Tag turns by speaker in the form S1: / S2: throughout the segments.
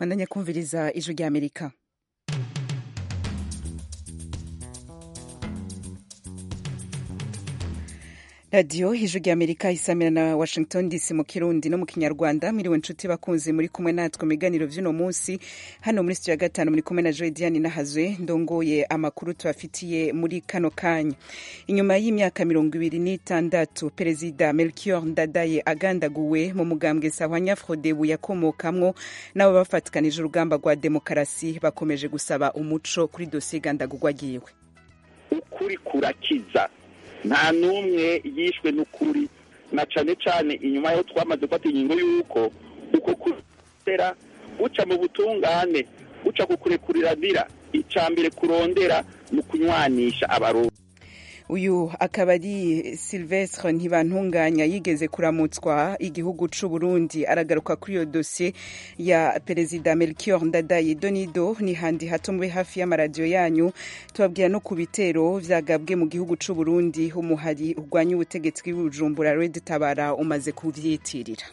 S1: bandanya kumviriza ijwi rya amerika radiyo ijwi rya amerika isamira na washington dc mu kirundi no mu kinyarwanda mwiriwe nshuti bakunzi muri kumwe natwe mu biganiro vy'uno munsi hano muri studio ya gatanu muri kumwe na joy diane nahazwe ndongoye amakuru tubafitiye muri kano kanya inyuma y'imyaka mirongo ibiri n'itandatu perezida melchior ndadaye agandaguwe mu mugambwe sahwanya frodebu yakomokamwo n'abo bafatikanije urugamba rwa demokarasi bakomeje gusaba umuco kuri dosiye igandagurwa ryiwe
S2: ukuri kurakiza nta n'umwe yishwe n'ukuri na cane cane inyuma yaho twamaze gufata ingingo y'uko uko kurera guca mu butungane guca kukurekuririra ica mbere kurondera ni ukunywanisha abarundi
S1: uyu akaba ari silvestre ntibantunganya yigeze kuramutswa igihugu c'u burundi aragaruka kuri iyo dosiye ya perezida melchior ndadaye donido ni handi hato mube hafi y'amaradiyo yanyu tubabwira no ku bitero vyagabwe mu gihugu c'u burundi umuhari urwanya ubutegetsi bw'ibujumbura red tabara umaze kuvyitirira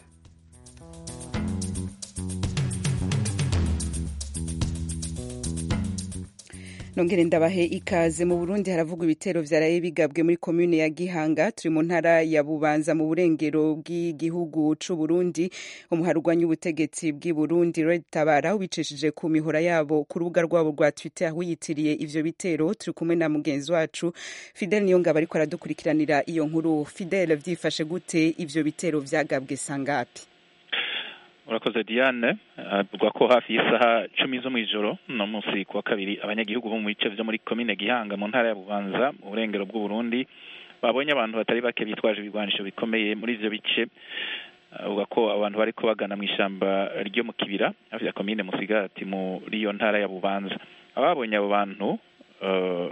S1: nongere ndabahe ikaze mu burundi haravugwa ibitero vyaraye bigabwe muri komune ya gihanga turi mu ntara ya bubanza mu burengero bw'igihugu c'u burundi umuhari urwanya ubutegetsi bw'i burundi red tabara ubicishije ku mihora yabo ku rubuga rwabo rwa twitter wiyitiriye ivyo bitero turi kumwe na mugenzi wacu fidel niyongabo ariko aradukurikiranira iyo nkuru fidel vyifashe gute ivyo bitero vyagabwe sangapi
S3: urakoze diane avuga ko hafi y'isaha cumi zo mw'ijoro no munsi kuwa kabiri abanyagihugu bo mu bice vyo muri komine gihanga mu ntara ya bubanza mu burengero bw'uburundi babonye abantu batari bake bitwaje ibigwanisho bikomeye muri ivyo bice avuga ko abantu bariko bagana mw'ishamba ryo mu kibira hafi ya komine musigati muri iyo ntara ya bubanza ababonye abo bantu uh,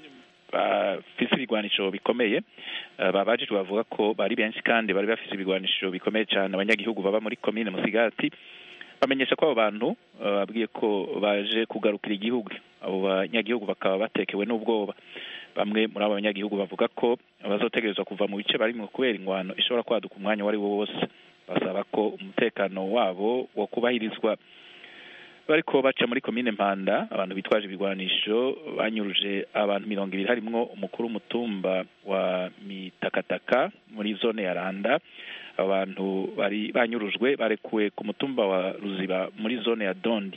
S3: bafise ibigwanisho bikomeye babajijwe bavuga ko bari benshi kandi bari bafise ibigwanisho bikomeye cyane abanyagihugu baba muri komine musigati bamenyesha ko abo bantu babwiye ko baje kugarukira igihugu abo banyagihugu bakaba batekewe n'ubwoba bamwe muri abo banyagihugu bavuga ko bazotegerezwa kuva mu bice barimwo kubera ingwano ishobora kwaduka umwanya uwo ari wo wose basaba ko umutekano wabo wo kubahirizwa bariko baca muri komine mpanda abantu bitwaje ibigwanisho banyuruje abantu mirongo ibiri harimwo umukuru w'umutumba wa mitakataka muri zone ya randa abantu bari banyurujwe barekuwe ku mutumba wa ruziba muri zone ya dondi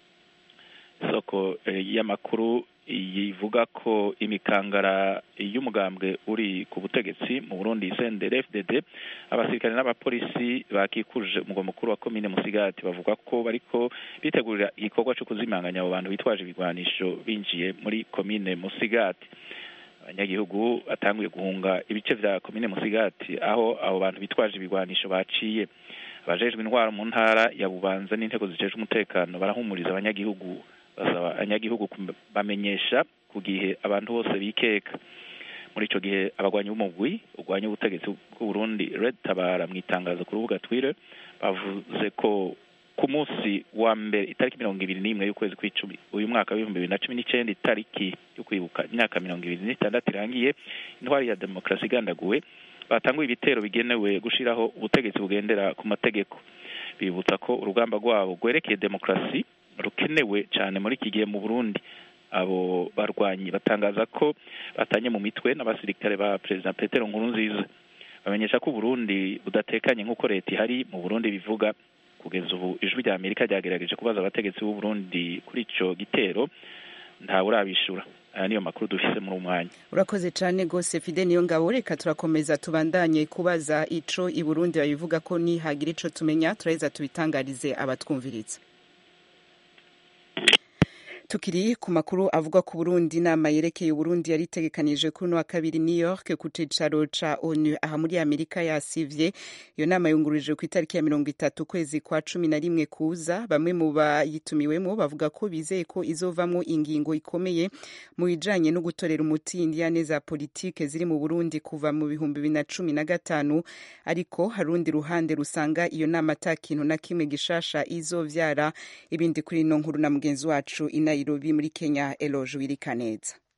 S3: isoko y'amakuru yivuga ko imikangara y'umugambwe uri ku butegetsi mu Burundi CNDD FDD abasirikare n'abapolisi bakikuje umugwa mukuru wa komine Musigati bavuga ko bariko bitegurira igikorwa cyo kuzimanganya abo bantu bitwaje ibigwanisho binjiye muri komine Musigati abanyagihugu batanguye guhunga ibice vya komine Musigati aho abo bantu bitwaje ibigwanisho baciye abajejwe intwaro mu ntara ya Bubanza n'intego zijejwe umutekano barahumuriza abanyagihugu basaba abanyagihugu bamenyesha ku gihe abantu bose bikeka muri ico gihe abagwanyi b'umugwi urwanya ubutegetsi bw'uburundi red tabara mu itangazo ku rubuga twitter bavuze ko ku munsi wa mbere itariki mirongo ibiri n'imwe y'ukwezi kw'icumi uyu mwaka w'ibihumbi bibiri na cumi n'icenda itariki yo kwibuka imyaka mirongo ibiri n'itandatu irangiye intwari ya demokarasi igandaguwe batanguye ibitero bigenewe gushiraho ubutegetsi bugendera ku mategeko bibutsa ko urugamba rwabo rwerekeye demokarasi rukenewe cyane muri iki gihe mu Burundi abo barwanyi batangaza ko batanye mu mitwe n'abasirikare ba perezida Petero Nkurunziza bamenyesha ko Burundi budatekanye nk'uko leta ihari mu Burundi bivuga kugeza ubu ijwi rya Amerika ryagerageje kubaza abategetsi b'u Burundi kuri ico gitero ntawe urabishura aya niyo makuru dufise muri umwanya
S1: urakoze cyane gose fide niyo ngabo reka turakomeza tubandanye kubaza ico i Burundi babivuga ko nihagira ico tumenya turaheza tubitangarize abatwumviriza tukiri ku makuru avuga ku Burundi inama yerekeye Burundi yari itegekanije kuri uno wa kabiri New York ku cicaro ca ONU aha muri Amerika yasivye iyo nama yungururijwe ku itariki ya mirongo itatu kwezi kwa cumi na rimwe kuza bamwe mu bayitumiwemo bavuga ko bizeye ko izovamwo ingingo ikomeye mu bijanye no gutorera umuti indiyane za politike ziri mu Burundi kuva mu bihumbi bibiri na cumi na gatanu ariko hari urundi ruhande rusanga iyo nama ata kintu na kimwe gishasha izovyara ibindi kuri ino nkuru na mugenzi wacu ina Nairobi muri Kenya Eloge Wirikaneza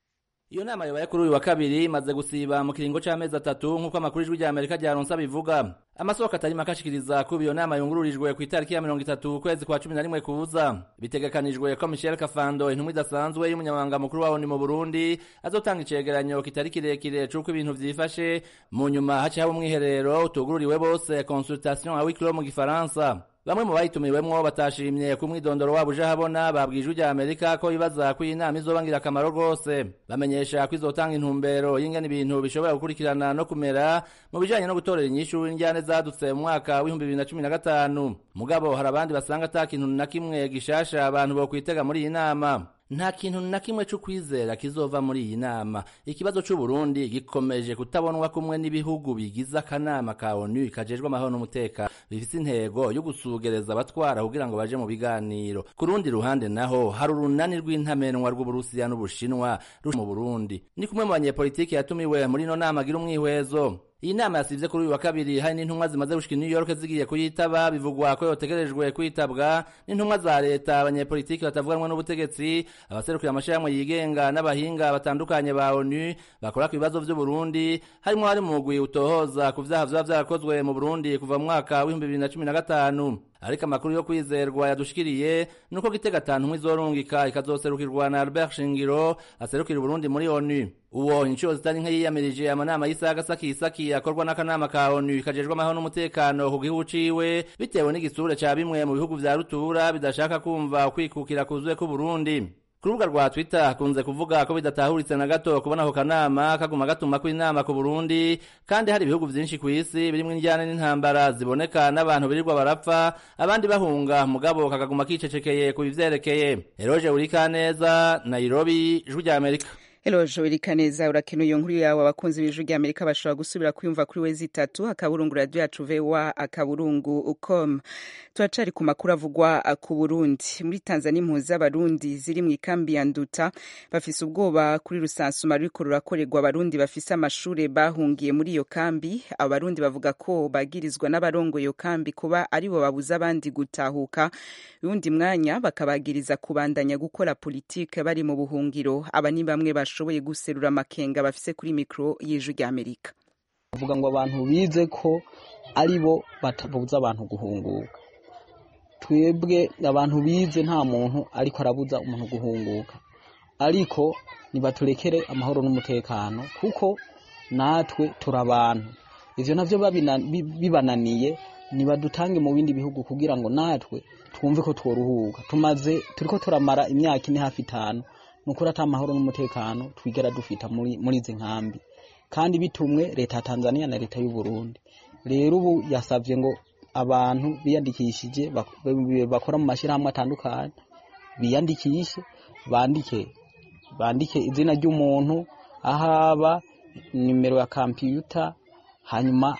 S4: iyo nama yobaye kuri uyu wa kabiri imaze gusiba mu kiringo c'amezi atatu nk'uko amakuru ijwi rya amerika ryaronse abivuga amasoko atari make ashikiriza kuba iyo nama yungururijwe ku itariki ya mirongo itatu ukwezi kwa cumi na rimwe kuza bitegekanijwe ko michel kafando intumwa idasanzwe y'umunyamabanga mukuru wa oni mu burundi azotanga icegeranyo kitari kirekire c'uko ibintu vyifashe mu nyuma haciye haba umwiherero utugururiwe bose consultation à huis clos mu gifaransa bamwe mu bayitumiwemwo batashimye ku mwidondoro wabo uje habona babwije ijwi rya amerika ko bibaza ko iyi nama izoba ngirakamaro rwose bamenyesha ko izotanga intumbero y'ingene ibintu bishobora gukurikirana no kumera mu bijanye no gutorera inyishu injyane zadutse mu mwaka w'ibihumbi bibiri na cumi na gatanu mugabo hari abandi basanga ata kintu na kimwe gishasha abantu bokwitega muri iyi nama nta kintu na kimwe c'ukwizera kizova muri iyi nama ikibazo c'uburundi gikomeje kutabonwa kumwe n'ibihugu bigize akanama ka onu kajejwe amahoro n'umutekano bifise intego yo gusugereza abatwara kugira ngo baje mu biganiro ku rundi ruhande naho hari urunani rw'intamenwa rw'uburusiya n'ubushinwa ruri mu burundi ni kumwe mu banyepolitiki yatumiwe muri ino nama agira umwihwezo iyi nama yasivye kuri uyu wa kabiri hari n'intumwa zimaze gushika i New York zigiye kuyitaba bivugwa ko yotegerejwe kwitabwa n'intumwa za leta abanyepolitiki batavuganwa n'ubutegetsi abaserukira amashirahamwe yigenga n'abahinga batandukanye ba ONU bakora ku bibazo vy'u Burundi harimo hari mu mugwi utohoza ku vyaha vyoba vyarakozwe mu Burundi kuva mu mwaka w'ibihumbi bibiri na cumi na gatanu ariko amakuru yo kwizerwa yadushikiriye nuko gitega atanu izorungika ikazoserukirwa na Albert Shingiro aserukira Burundi muri ONU uwo inshuro zitari nke yiyamirije amanama y'isaga sakisaki akorwa n'akanama ka ONU kajejwe amahoro n'umutekano ku gihugu ciwe bitewe n'igisure ca bimwe mu bihugu vya rutura bidashaka kumva ukwikukira kuzuye ku Burundi ku rubuga rwa twitter hakunze kuvuga ko bidatahuritse na gato kubona ako kanama kaguma gatuma kw'inama ku burundi kandi hari ibihugu vyinshi kw'isi birimwo injyane n'intambara ziboneka n'abantu birirwa barapfa abandi bahunga mugabo kakaguma kicecekeye ku bivyerekeye eroje urikaneza nairobi ijwi rya amerika
S1: Hello Joel Kaneza urakenuye inkuru yawe abakunzi b'ijwi rya Amerika bashobora gusubira kuyumva kuri wezi itatu akaburungu radio yacu VOA akaburungu com turacari ku makuru avugwa ku Burundi muri Tanzania impunzi z'abarundi ziri mu ikambi ya Nduta bafise ubwoba kuri rusansuma ruriko rurakorerwa abarundi bafise amashure bahungiye muri iyo kambi abarundi bavuga ko bagirizwa n'abarongo iyo kambi kuba aribo babuza abandi gutahuka uwundi mwanya bakabagiriza kubandanya gukora politike bari mu buhungiro aba ni bamwe bashoboye guserura amakenga bafise kuri mikro y'ijwi rya Amerika
S5: bavuga ngo abantu bize ko ari bo batabuza abantu guhunguka twebwe abantu bize nta muntu ariko arabuza umuntu guhunguka ariko nibaturekere amahoro n'umutekano kuko natwe turi abantu ivyo navyo bibananiye nibadutange mu bindi bihugu kugira ngo natwe twumve ko tworuhuka tumaze turiko turamara imyaka ine hafi itanu nukuri ata amahoro n'umutekano twigera dufita muri muri izi nkambi kandi bitumwe leta ya Tanzania na leta y'u Burundi rero ubu yasavye ngo abantu biyandikishije bakora mu mashirahamwe atandukanye biyandikishe bandike bandike izina ry'umuntu ahaba nimero ya kompiyuta hanyuma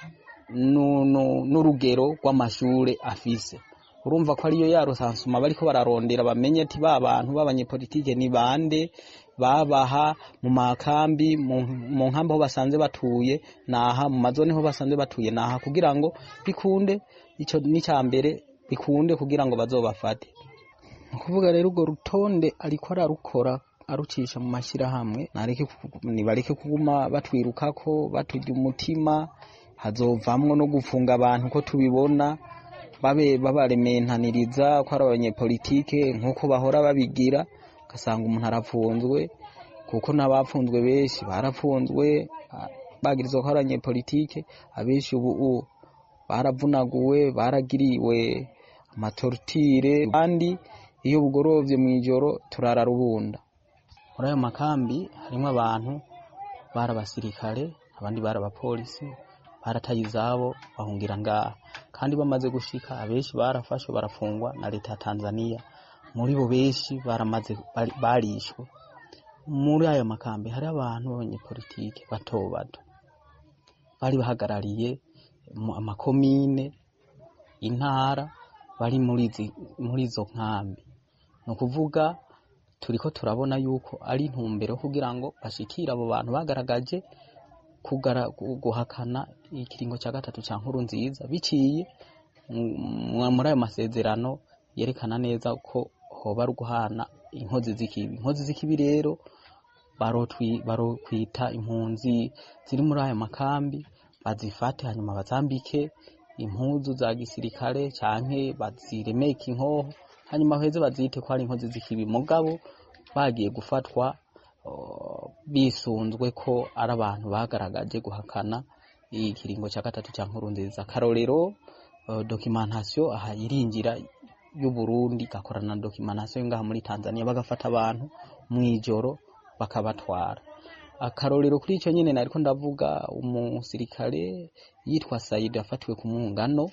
S5: n'urugero rw'amashure afise urumva ko ariyo yarusansuma bariko bararondera bamenye ati ba bantu b'abanyepolitike ni bande babaha mu makambi mu nkambi aho basanze batuye naha mu mazone aho basanze batuye naha kugira ngo bikunde ico n'icya mbere bikunde kugira ngo bazobafate ni ukuvuga rero urwo rutonde ariko ararukora arucisha mu mashyirahamwe nibareke kuguma batwirukako baturya umutima hazovamwo no gufunga abantu ko tubibona babe babarementaniriza ko ari abanyepolitike nk'uko bahora babigira ugasanga umuntu arapfunzwe kuko n'abapfunzwe benshi barapfunzwe bagirizwa ko ari abanyepolitike abenshi ubu baravunaguwe baragiriwe amatorutire kandi iyo bugorovye mw'ijoro turara rubunda muri ayo makambi harimwo abantu bari abasirikare abandi bari abapolisi barataye izabo bahungira ngaha kandi bamaze gushika abenshi barafashwe barafungwa na leta ya Tanzania muri bo benshi baramaze barishwe muri ayo makambi hari abantu b'abanyepolitike bato bato bari bahagarariye amakomine intara bari muri izo nkambi ni ukuvuga turiko turabona yuko ari intumbero kugira ngo bashikire abo bantu bagaragaje guhakana ikiringo cya gatatu cya nkuru nziza biciye muri ayo masezerano yerekana neza ko hoba ari guhana inkozi z'ikibi inkozi z'ikibi rero barokwita impunzi ziri muri ayo makambi bazifate hanyuma bazambike impuzu za gisirikare canke baziremeke inkoho hanyuma baheze bazite ko ari inkozi z'ikibi mugabo bagiye gufatwa bisunzwe ko ari abantu bagaragaje guhakana ikiringo cya gatatu cya nkuru nziza akarorero dokimentasiyo aha iringira y'uburundi igakorana na dokimentasiyo ngaha muri tanzania bagafata abantu mu ijoro bakabatwara akarorero kuri icyo nyine nariko ndavuga umusirikare yitwa sayidi yafatiwe ku mwungano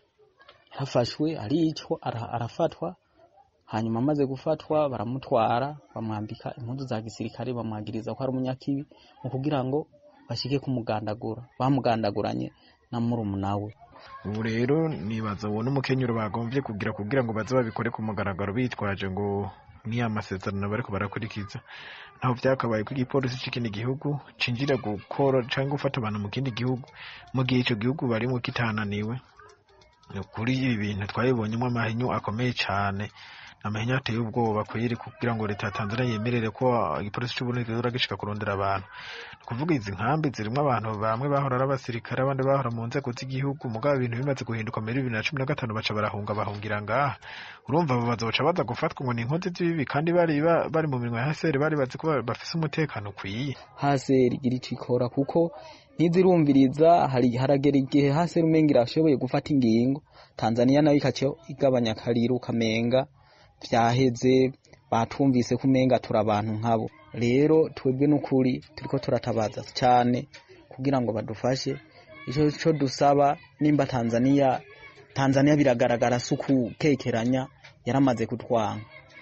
S5: yarafashwe aricwa arafatwa hanyuma amaze gufatwa baramutwara bamwambika impuzu za gisirikare bamwagiriza ko ari umunyakibi mu kugira ngo bashike kumugandagura bamugandaguranye na murumuna we
S6: ubu rero nibaza uwo n'umukenyero bagombye kugira kugira ngo baze babikore ku mugaragaro bitwaje ngo ni amasezerano bariko barakurikiza naho vyakabaye ko igipolisi c'ikindi gihugu cinjira gukora canke gufata abantu mu kindi gihugu mu gihe ico gihugu barimwo kitananiwe kuri ibi bintu twabibonyemo amahinyu akomeye cane amahinyu ateye ubwoba kweri kugira ngo leta ya Tanzania yemerere ko igipolisi c'Uburundi kizoza gishika kurondera abantu kuvuga izi nkambi zirimwo abantu bamwe bahora ari abasirikare abandi bahora mu nzego z'igihugu mugabo ibintu bimaze guhinduka muri bibiri na cumi na gatanu baca barahunga bahungira ngaha urumva abo bazoca baza gufatwa ngo ni inkozi z'ibibi kandi bari bari mu minwa ya haseri bari bazi ko bafise umutekano ukwiye
S5: haseri igira ico ikora kuko ntizirumviriza hari haragera igihe haseri umenga irashoboye gufata ingingo tanzania nayo ikaca igabanya akariru kamenga vyaheze batumvise ko umenga turi abantu nkabo rero twebwe n'ukuri turiko turatabaza cyane kugira ngo badufashe ico co dusaba nimba tanzania tanzania biragaragara si ukukekeranya yaramaze kutwanga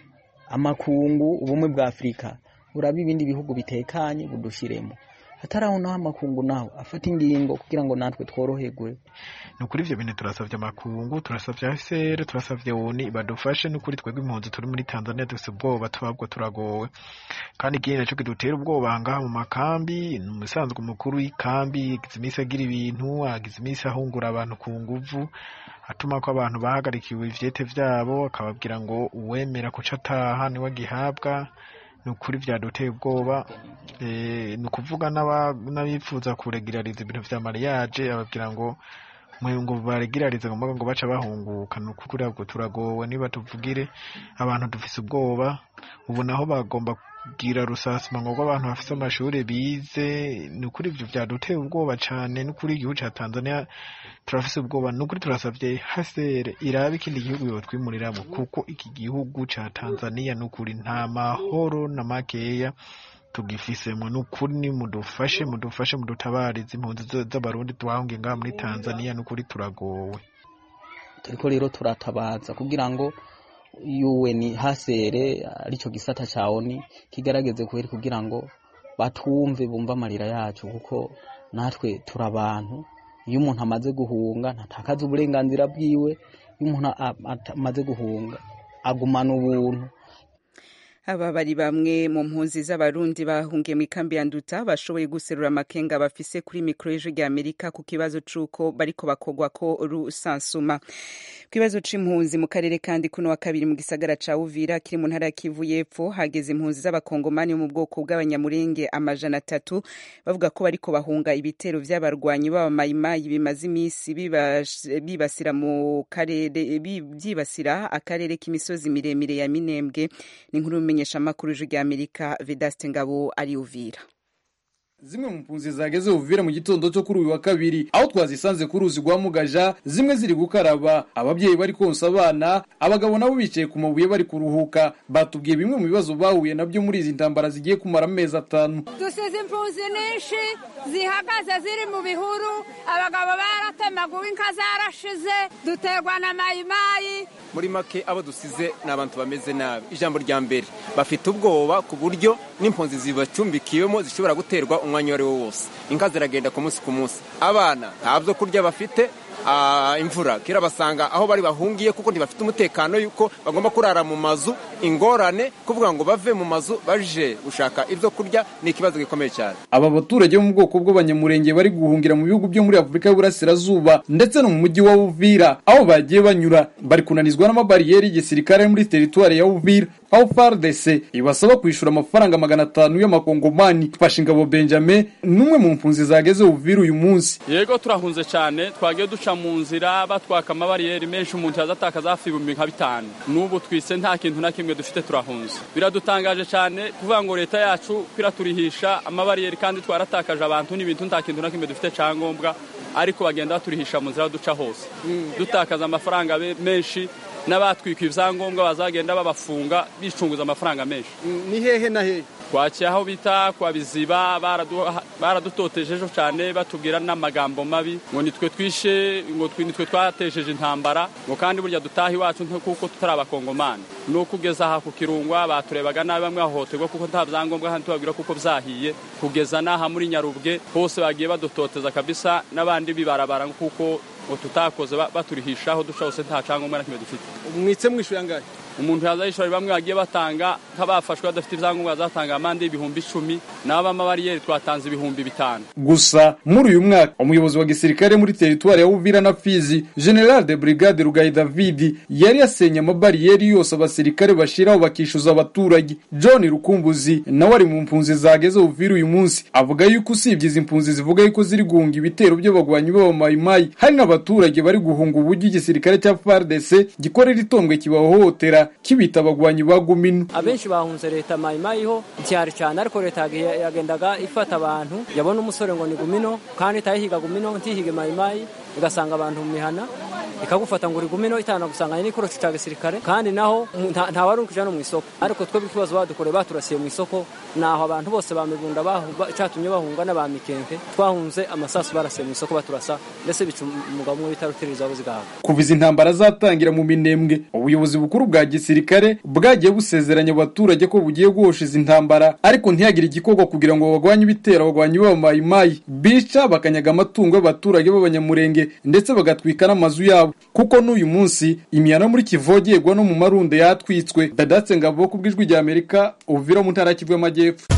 S5: amakungu ubumwe bwa afurika buraba ibindi bihugu bitekanye budushiremo hataraho naho amakungu naho afata ingingo kugira ngo natwe tworoherwe
S6: ni ukuri ivyo bintu turasavye amakungu turasavye ASR turasavye ONU badufashe n'ukuri twebwe impunzi turi muri Tanzania dufise ubwoba tubabwo turagowe kandi ikindi naco kidutera ubwoba ngaha mu makambi ni umusanzwe umukuru w'ikambi agize imisi agira ibintu agize imisi ahungura abantu ku nguvu atuma ko abantu bahagarikiwe ivyete vyabo akababwira ngo uwemera kuca ataha niwe agihabwa ni ukuri vyaduteye ubwoba ni ukuvuga n'abifuza kuregirariza ibintu vya mariage ababwira ngo ngo baregirarize ngo ngo baca bahunguka ni ukuri ahubwo turagowe niba tuvugire abantu dufise ubwoba ubu naho bagomba kugira rusasuma ngo abantu bafise amashuri bize ni ukuri ivyo vyaduteye ubwoba cane n'ukuri igihugu ca Tanzania turafise ubwoba n'ukuri turasavye hasere irabe ikindi gihugu yotwimuriramo kuko iki gihugu ca Tanzania n'ukuri nta mahoro na makeya tugifisemwo n'ukuri ni mudufashe mudufashe mudutabarize impunzi z'abarundi twahungiye ngaha muri Tanzania n'ukuri turagowe
S5: turiko rero turatabaza kugira ngo UN hasere arico gisata ca ONU kigarageze kweri kugira ngo batumve bumva amarira yacu kuko natwe turi abantu iyo umuntu amaze guhunga ntatakaza uburenganzira bwiwe iyo umuntu amaze guhunga agumana ubuntu
S1: aba bari bamwe mu mpunzi z'abarundi bahungiye mu ikambi ya nduta bashoboye guserura amakenga bafise kuri mikoro y'ijwi rya amerika ku kibazo c'uko bariko bakogwa ko rusansuma ku kibazo c'impunzi mu karere kandi kuno wa kabiri mu gisagara ca uvira kiri mu ntara ya kivu y'epfo hageze impunzi z'abakongomani bo mu bwoko bw'abanyamurenge amajana atatu bavuga ko bariko bahunga ibitero vy'abarwanyi b'abamayimayi bimaze imisi bibasira mu karere byibasira akarere k'imisozi miremire ya minembwe ni inkuru y'umumenyeshamakuru w'ijwi rya amerika vedaste ngabo ari uvira
S7: zimwe mu mpunzi zageze uvira mu gitondo cyo kuri uyu wa kabiri aho twazisanze ku ruzi rwa mugaja zimwe ziri gukaraba ababyeyi bari konsa abana abagabo nabo bicaye ku mabuye bari kuruhuka batubwiye bimwe mu bibazo bahuye nabyo muri izi ntambara zigiye kumara amezi atanu
S8: dusize impunzi nyinshi zihagaze ziri mu bihuru abagabo baratemaguwe inka zarashize duterwa na mayimayi
S9: muri make abo dusize ni abantu bameze nabi ijambo rya mbere bafite ubwoba ku buryo n'impunzi zibacumbikiwemo zishobora guterwa umwanya uwo ari wo wose inka ziragenda ku munsi ku munsi abana nta byo kurya bafite ah, imvura kera basanga aho bari bahungiye kuko ntibafite umutekano yuko bagomba kurara mu mazu ingorane kuvuga ngo bave mu mazu baje gushaka ibyo kurya ni ikibazo gikomeye cyane
S7: aba baturage bo mu bwoko bw'abanyamurenge bari guhungira mu bihugu byo muri afurika y'uburasirazuba ndetse no mu mujyi wa uvira aho bagiye banyura bari kunanizwa n'amabariyeri y'igisirikare muri teritwari ya uvira aho fardc ibasaba kwishyura amafaranga magana atanu y'amakongomani fasha ingabo benjamin n'umwe mu mpunzi zageze uvira uyu munsi
S10: yego turahunze cyane twagiye duca mu nzira batwaka amabariyeri menshi umuntu yazatakaza hafi ibihumbi nka bitanu n'ubu twise nta kintu na kimwe dufite turahunze biradutangaje cyane kuvuga ngo leta yacu kwiraturihisha amabariyeri kandi twaratakaje abantu n'ibintu nta kintu na kimwe dufite cyangombwa ariko bagenda baturihisha mu nzira duca hose dutakaza amafaranga be- menshi n'abatwika ibyangombwa bazagenda babafunga bicunguza amafaranga menshi
S11: ni hehe na hehe
S10: twakiye aho bita kwa biziba baradu- baradutotejeje cyane batubwira n'amagambo mabi ngo nitwe twishe ngo twi- nitwe twatejeje intambara ngo kandi burya dutaha iwacu nto- kuko tutari abakongomani ni ukugeza aha ku kirungwa baturebaga nabi bamwe bahohoterwa kuko nta byangombwa kandi tubabwira kuko byahiye kugeza n'aha muri nyarubwe hose bagiye badutoteza kabisa n'abandi bibarabara kuko ngo tutakoze ba- baturihisha aho duca hose nta cyangombwa na kimwe dufite
S11: mwitse mwishyuye angahe
S10: umuntu yaza yishyura bamwe bagiye batanga nk'abafashwe badafite ibyangombwa bazatanga amande y'ibihumbi icumi n'abamabariyeri twatanze ibihumbi bitanu
S7: gusa muri uyu mwaka umuyobozi wa gisirikare muri teritwari ya uvira na fizi general de brigade rugayi david yari yasenye amabariyeri yose abasirikare bashiraho bakishyuza abaturage john rukumbuzi nawe ari mu mpunzi zageze uvira uyu munsi avuga yuko usibye izi mpunzi zivuga yuko ziri guhunga ibitero by'abagwanyi b'abamayimayi hari n'abaturage bari guhunga uburyo igisirikare cya fardc gikorera itombwe kibahohotera kibita abagwanyi ba gumino
S12: abenshi bahunze leta mayimayiho cyari cyane ariko leta yagiye- yagendaga ifata abantu yabona umusore ngo ni gumino kandi itayihiga gumino ntihige mayimayi igasanga abantu mu mihana ikagufata ngo uri gumino itana gusanganya n'ikorosi cya gisirikare kandi naho mu- nta nta wari ukija no mu isoko ariko twebwe ikibazo badukoreye baturasiye mu isoko naho abantu bose ba mibunda bahu- ba- cyatumye bahunga n'aba mikenke twahunze amasasu barasiye mu isoko baturasa ndetse bica umugabo umwe bita rutiririza abo zigahabwa
S7: kuva izi ntambara zatangira mu minembwe ubuyobozi bukuru bwa gisirikare bwagiye busezeranya abaturage ko bugiye guhosha izi ntambara ariko ntihagire igikorwa kugira ngo bagwanye ibitero abagwanyi b'abamayimayi bica bakanyaga amatungo y'abaturage b'abanyamurenge ndetse bagatwika n'amazu yabo kuko n'uyu munsi imihana muri kivogerwa no mu marundo yatwitswe dadatse ngabo ku bw'ijwi rya amerika uvira mu ntara ya kivu y'amajyepfo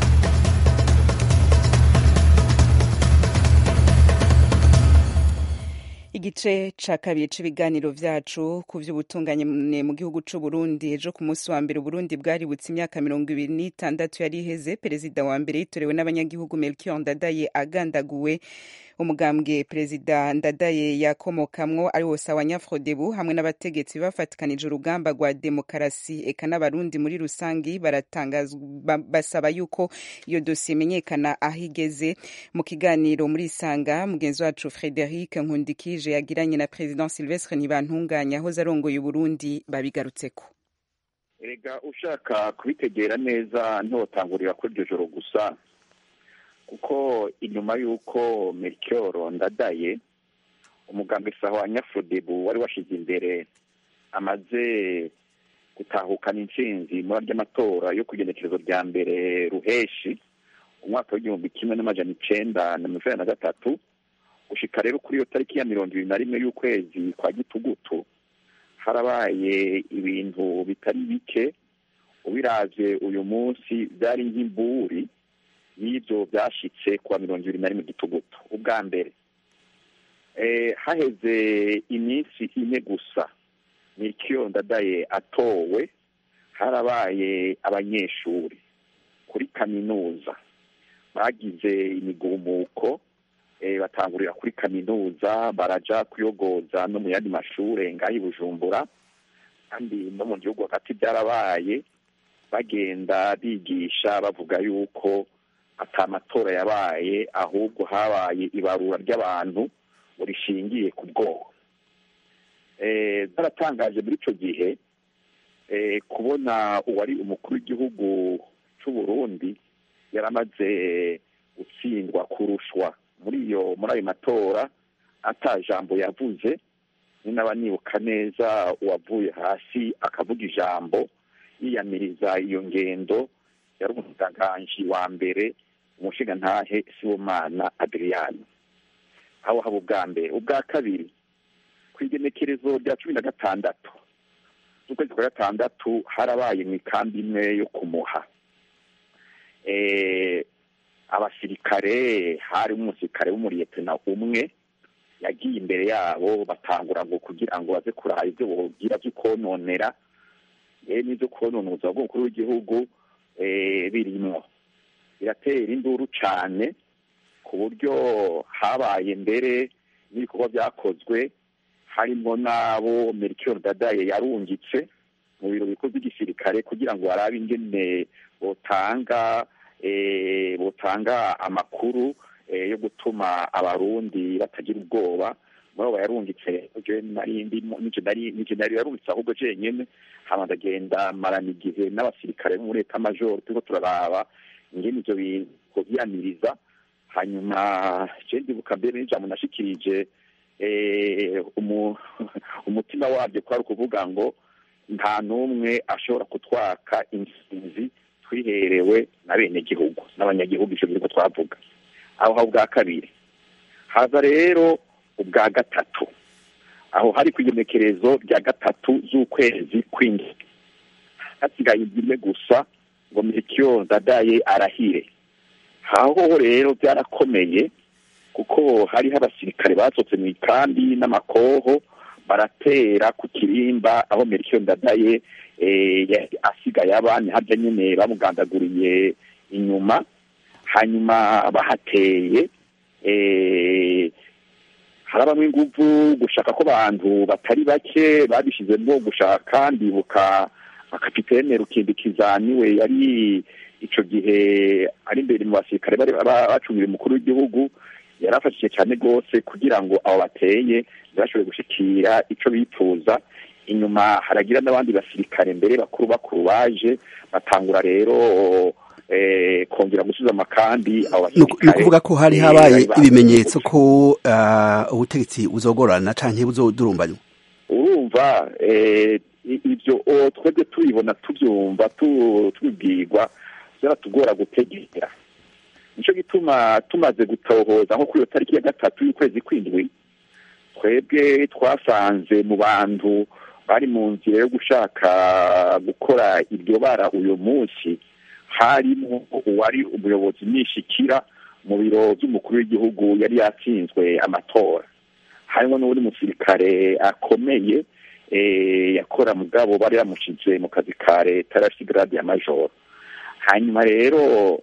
S1: igice ca kabiri c'ibiganiro vyacu ku vy'ubutungane mu gihugu c'u Burundi ejo ku munsi wa mbere Burundi bwaributse imyaka mirongo ibiri n'itandatu yari iheze perezida wa mbere yitorewe n'abanyagihugu Melchior Ndadaye agandaguwe umugambwe perezida Ndadaye yakomokamwo ari wose abanyafrodebu hamwe n'abategetsi bafatikanije urugamba rwa demokarasi eka n'abarundi muri rusangi baratangazwa ba- basaba yuko iyo dosiye imenyekana aho igeze mu kiganiro muri isanga mugenzi wacu Frederic Nkundikije yagiranye na President Sylvestre Ntibantunganya ahoze arongoye Uburundi babigarutseko
S2: erega ushaka kubitegera neza ntotangurira kuri iryo joro gusa kuko inyuma y'uko melchior ndadaye umugambwe saho wa nyafudebu wari washize imbere amaze gutahukana intsinzi muri ry'amatora yo ku igenekerezo rya mbere ruheshi umwaka w'igihumbi kimwe n'amajana icenda na mirongo inani na gatatu gushika rero kuri iyo tariki ya mirongo ibiri na rimwe y'ukwezi kwa gitugutu harabaye ibintu bitari bike ubiravye uyu munsi byari nk'imburi y'ibyo byashitse kuwa mirongo ibiri na rimwe gitugutu ubwa mbere eh, haheze iminsi ine gusa nikiyo ndadaye atowe harabaye abanyeshuri kuri kaminuza bagize imigumuko eh, batangurira kuri kaminuza baraja kuyogoza no mu yandi mashure ngaho i bujumbura kandi no mu gihugu hagati byarabaye bagenda bigisha bavuga yuko ata matora yabaye ahubwo habaye ibarura ry'abantu rishingiye ku bwoko eh, zaratangaje muri ico gihe eh, kubona uwari umukuru w'igihugu c'u Burundi yaramaze gutsindwa kurushwa muri iyo muri ayo matora ata jambo yavuze ni naba nibuka neza uwavuye hasi akavuga ijambo yiyamiriza iyo ngendo yari umutanganji wa mbere umushingantahe sibomana adriyani aho haba ubwa mbere ubwa kabiri ku igenekerezo rya cumi na gatandatu z'ukwezi kwa gatandatu harabaye mu ikambi imwe yo kumuha eh, abasirikare harimo umusirikare w'umuriyetena umwe yagiye imbere yabo batangura ngo kugira ngo baze kuraba ibyo bogira byo kononera yewe n'ibyo konona ubuzima bw'umukuru w'igihugu eh, birimwo biratera induru cane ku buryo habaye mbere n'ibikorwa byakozwe harimo n'abo merikiyoni dadaye yarungitse mu biro bikuru by'igisirikare kugira ngo barabe ingene botanga eh, botanga amakuru eh, yo gutuma abarundi batagira ubwoba muri abo yarungitse je nari ndimo nije nari nije nari yarungitse ahubwo jenyene hama ndagenda marana igihe n'abasirikare bo muri leta majoro turiko turaraba ingene ivyo bintu vyamiriza hanyuma je ndibuka mbere n'ijambo nashikirije eh, umu- umutima wabyo kwari ukuvuga ngo nta n'umwe ashobora kutwaka intsinzi twiherewe na bene gihugu n'abanyagihugu ivyo biriko twavuga aho ha ubwa kabiri haza rero ubwa gatatu aho hari ku igenekerezo rya gatatu z'ukwezi kw'indwi hasigaye imwe gusa ngo mirikiyo dadaye arahire aho rero byarakomeye kuko hariho abasirikare basohotse mu ikambi n'amakoho baratera ku kirimba aho merikiyo ndadaye eh, yari asigaye abandi harya nyine bamugandaguriye inyuma hanyuma bahateye eh, harabamwe inguvu gushaka ko abantu batari bake babishizemo gushaka ndibuka akapitene rukindikiza niwe yari ico gihe ari imbere mu basirikare bari ba- bacungira umukuru w'igihugu yarafashije cyane rwose kugira ngo abo bateye ntibashobore gushikira ico bipfuza inyuma haragira n'abandi basirikare mbere bakuru bakuru baje batangura rero eh, kongera gusubiza amakambi abo
S13: ni
S2: basirikare
S13: ukuvuga ko hari
S2: eh,
S13: habaye
S2: bari ba-
S13: ibimenyetso ko ah, ubutegetsi buzogorana canke buzodurumbanywa
S2: urumva eh, i- ibyo o, twebwe tubibona tubyumva tu- tubibwirwa byaratugora gutegera nico gituma tumaze gutohoza nko kuri iyo tariki ya gatatu y'ukwezi kw'indwi twebwe twasanze mu bantu bari mu nzira yo gushaka gukora iryo bara uyu munsi harimo uwari umuyobozi nishikira mu biro by'umukuru w'igihugu yari yatsinzwe amatora harimo n'uwundi musirikare akomeye eh, yakora mugabo bari bamushize mu kazi ka leta yari afite grade ya majoro hanyuma rero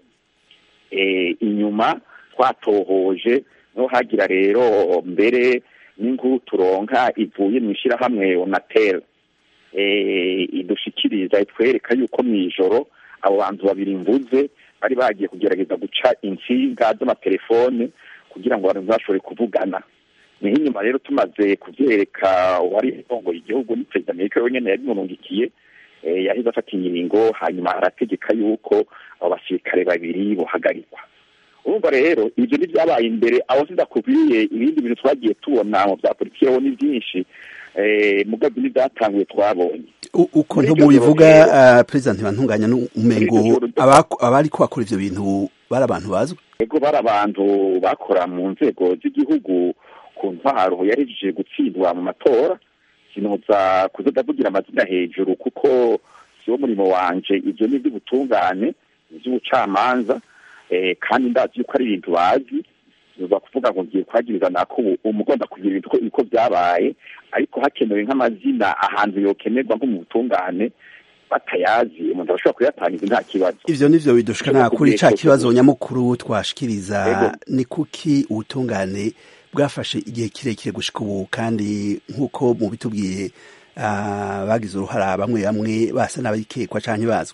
S2: eh, inyuma twatohoje no hagira rero mbere n'inkuru turonka ivuye mu ishyirahamwe onatel eh, idushikiriza itwereka yuko mu ijoro abo bantu babiri mvuze bari bagiye kugerageza guca insinga z'amatelefone kugira ngo abantu bashobore kuvugana niho inyuma rero tumaze kubyereka uwari urongoye igihugu ni perezida amerika wenyine yabimurungikiye eh, yahise afata ingingo hanyuma arategeka yuko abo basirikare babiri bohagarikwa urumva rero ibyo ntibyabaye imbere aho sidakubwiye ibindi bintu twagiye tubona mu bya politiki ho ni byinshi eh, mugabo n'ibyatanguye twabonye
S13: U- uko
S2: Muri
S13: nto
S2: iryo
S13: mubivuga
S2: joro rero-
S13: ah, perezida ntibantunganya n'umengo
S2: Muri iryo joro ryo-
S13: abako- abari bakora ivyo bintu bari abantu bazwi
S2: ego bari abantu bakora mu nzego z'igihugu ku ntwaro yarejeje gutsindwa mu matora sinoza kuza ndavugira amazina hejuru kuko siwo murimo wanje ivyo ni ivy'ubutungane ivy'ubucamanza eh, kandi ndazi yuko ari ibintu bazi biva kuvuga ngo ngiye kwagiriza nako ubu umugomba kugira ibintu uko- uko byabaye ariko hakenewe nk'amazina ahantu yokenerwa nko mu butungane batayazi umuntu arashobora kuyatangiza nta kibazo
S13: ivyo nivyo bidushikana kuri ca kibazo nyamukuru twashikiriza
S2: Ego.
S13: ni kuki ubutungane bwafashe igihe kirekire gushika ubu kandi nk'uko mubitubwiye ah, bagize uruhara bamwe bamwe basa n'abikekwa canke bazwi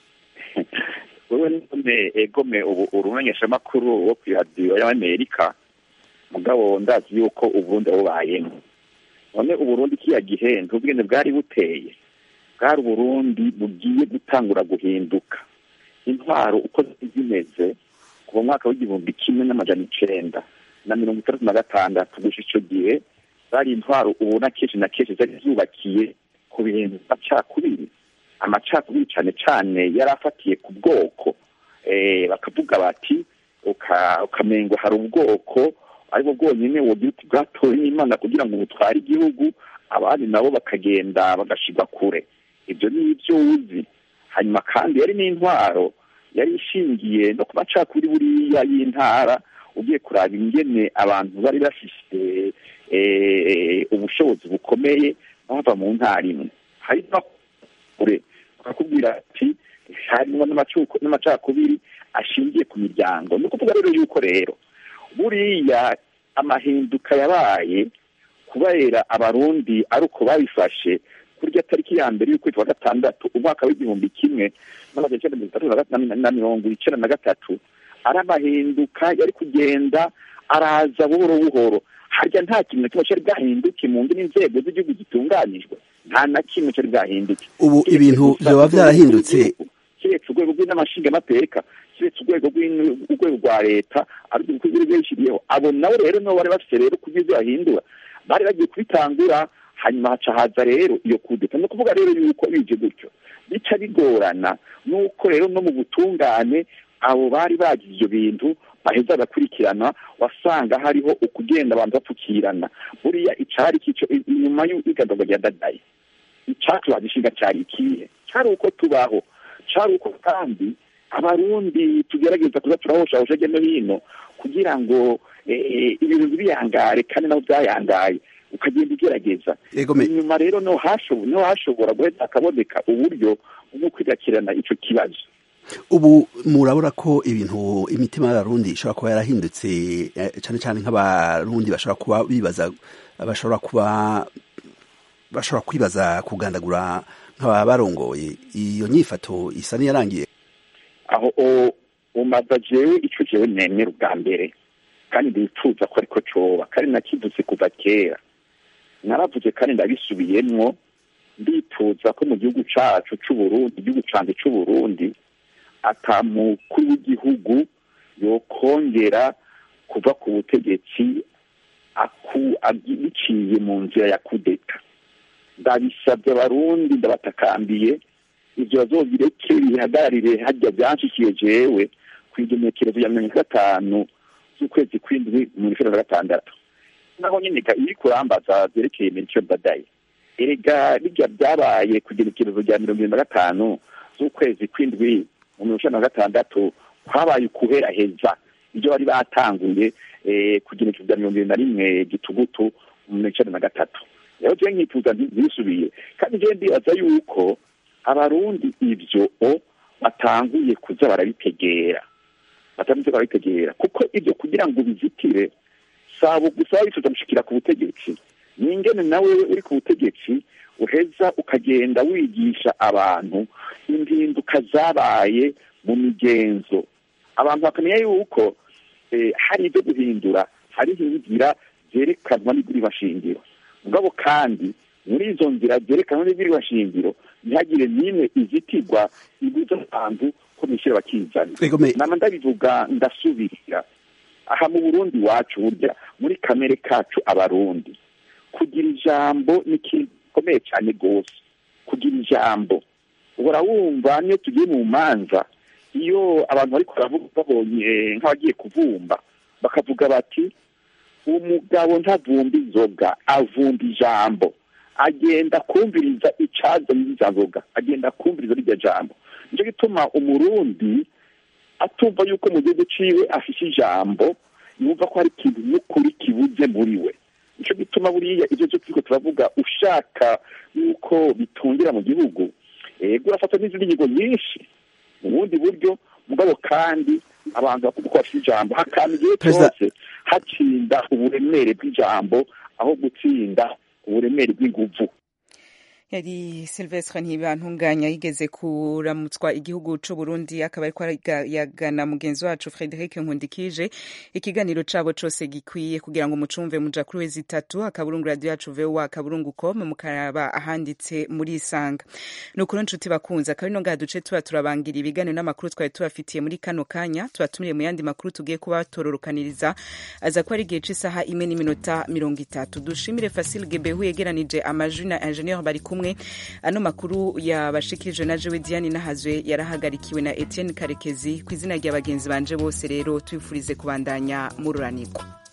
S2: wewe none egome ubu urumenyeshamakuru wo kw'iradiyo y'amerika mugabo ndazi yuko uburundi bubayemo none uburundi kiya gihe ntubwene bwari buteye bwari uburundi bugiye gutangura guhinduka intwaro uko zari zimeze kuva mu mwaka w'igihumbi kimwe n'amajana icenda na mirongo itandatu na gatandatu gusa ico gihe zari intwaro ubona kenshi na kenshi zari zubakiye ku bintu amacakubiri amacakubiri cane cane yari afatiye ku bwoko eh, bakavuga bati uka- ukamengo hari ubwoko aribwo bwonyine wogira uti bwatowe n'imana kugira ngo butware igihugu abandi nabo bakagenda bagashirwa kure ibyo ni ibyo uzi hanyuma kandi yari n'intwaro yari ishingiye no ku macakubiri buriya y'intara ugiye kuraba ingene abantu bari bafise ubushobozi bukomeye bava mu ntara imwe hari no kure bakakubwira ati harimo n'amacakubiri ashingiye ku miryango ni ukuvuga rero yuko rero buriya amahinduka yabaye kubera abarundi ari uko babifashe kurya tariki ya mbere y'ukwezi kwa gatandatu umwaka w'igihumbi kimwe n'amajana icyenda mirongo itatu na mirongo icyenda na gatatu ari amahinduka yari kugenda araza buhoro buhoro harya nta kintu na kimwe cyari bwahinduke mu ndimi nzego z'igihugu gitunganijwe nta na kimwe cyari bwahinduke
S13: ubu ibintu byaba byarahindutse
S2: keretse urwego rw'inamashingamateka keretse urwego rw'urwego rwa leta ariko urwego rwishiriyeho abo nabo rero nibo bari bafite rero kugira ibyo bahindura bari bagiye kubitangura hanyuma haca haza rero iyo kudeta ni ukuvuga rero yuko bije gutyo bica bigorana nuko rero no mu butungane abo bari bagize ibyo bintu baheza bagakurikirana wasanga hariho ukugenda abantu bapfukirana buriya icari kico inyuma y'igadagwa rya dadaye icatubaza ishinga cari ikihe cari uko tubaho cari uko kandi abarundi tugerageza kuza turahoshahosha hirya no hino kugira ngo ibintu ntibiyangare kandi nabo byayangaye ukagenda ugerageza inyuma rero niho hashobora guhita hakaboneka uburyo bwo kwigakirana ico kibazo
S13: ubu murabura ko ibintu imitima y'abarundi ishobora kuba yarahindutse cyane cyane nk'abarundi bashobora kuba bibaza bashobora kuba bashobora kwibaza kugandagura nk'aba barongoye iyo nyifato isa n'iyarangiye
S2: aho umaza jewe ico jewe nemera ubwa mbere kandi ndifuza ko ariko coba kandi nakivutse kuva kera naravuze kandi ndabisubiyemwo ndifuza ko mu gihugu cacu c'uburundi igihugu canje c'uburundi ata mukuru w'igihugu yokongera kuva ku butegetsi biciye mu nzira ya kudeta ndabisabye abarundi ndabatakambiye ibyo bazobireke bihagararire hajya byanshikiye jewe ku igenekerezo ya mirongo gatanu z'ukwezi kw'indwi mu ijana na gatandatu naho nyine iri kurambaza byerekeye mention dadaye erega bijya byabaye ku igenekerezo rya mirongo irindwi na gatanu z'ukwezi kw'indwi mu mirongo icenda na gatandatu habaye ukuheraheza ibyo bari batanguye ku igenekerezo rya mirongo irindwi na rimwe gitugutu mu mirongo icenda na gatatu rero jewe nkifuza ntibisubiye kandi jewe ndibaza yuko abarundi ibyo batanguye kuza barabitegera batanguye barabitegera kuko ibyo kugira ngo bizitire sabo gusa bifuza gushikira ku butegetsi ni ingene nawe uri ku butegetsi uheza ukagenda wigisha abantu impinduka zabaye mu migenzo abantu bakamenya yuko hari ibyo guhindura hariho inzira zerekanwa n'iguribashingiro mugabo kandi muri izo nzira zerekanwa n'iguribashingiro ntihagire n'imwe izitirwa ibuza abantu ko bishyira bakizana nama ndabivuga ndasubirira aha mu burundi wacu burya muri kamere kacu abarundi kugira ijambo ni ikintu gikomeye cyane rwose kugira ijambo uhora wumva niyo tugiye mu manza iyo abantu bari baravuga babonye nk'abagiye kuvumba bakavuga bati umugabo ntavumba inzoga avumba ijambo agenda kumviriza icazanye izo nzoga agenda kumviriza rirya jambo nicyo gituma umurundi atumva yuko mu gihugu ciwe afise ijambo yumva ko hari ikintu n'ukuri kibuze muri we nicyo gituma buriya ibyo byo turiko turavuga ushaka yuko bitungira mu gihugu ego urafata n'izindi ngingo nyinshi mu bundi buryo mugabo kandi abantu bakumva ko bafite ijambo hakama igihe cyose hatsinda uburemere bw'ijambo aho gutsinda uburemere bw'inguvu
S1: yari silvestre ntibantunganya yigeze kuramutswa igihugu c'u Burundi akaba ariko yagana mugenzi wacu Frederic Nkundikije ikiganiro cabo cose gikwiye kugira ngo mucumve muja kuri wezi itatu akaburungu radio yacu VOA akaburungu com mukaraba ahanditse muri isanga nukuri nshuti bakunze akaba ino ngaha duce tuba turabangira ibiganiro n'amakuru twari tubafitiye muri kano kanya tubatumire mu yandi makuru tugiye kuba tororokaniriza aza ko ari igihe c'isaha imwe n'iminota mirongo itatu dushimire Facile Gebehu yegeranije amajwi na ingenieur bari kumwe ano makuru yabashikirije na jewe diane nahazwe yarahagarikiwe na etienne karekezi ku izina rya bagenzi banje bose rero tubifurize kubandanya mururanirwa